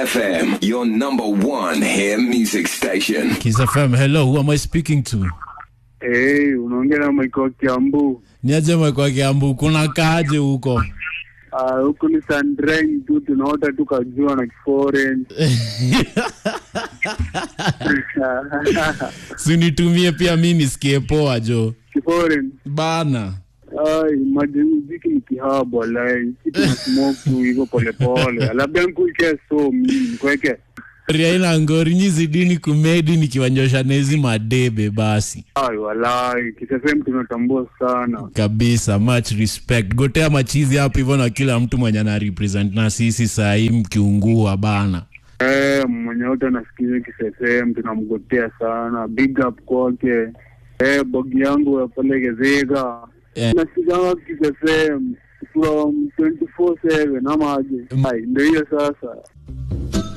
FM, your number one hair music station. Kiss FM, hello, who am I speaking to? Hey, unaongea na Michael Kiambu. Niaje kwa Kiambu, kuna kaje huko? Ah, huku ni Sandrine tu tunaota tu kajua na kiforeign. Sinitumie pia mi nisikie poa jo. Kiforeign. Bana. Ai, imagine muziki ni kihaba walai. Kitu na smoke tu hivyo polepole. Labda nikuike so mimi kweke. Riaina ngori nyizidini kumedi nikiwanyosha nezi madebe basi. Ai, walai. Kisafem tunatambua sana. Kabisa, much respect. Gotea machizi hapo hivyo na kila mtu mwenye ana represent na sisi saa hii mkiungua bana. Eh, mwenye wote anasikiza kisefem tunamgotea sana. Big up kwake. Eh, bogi yangu ya pale Gezega. Eh. nasikanga kisefem from 24/7 ama aje? Ai, ndio hiyo sasa.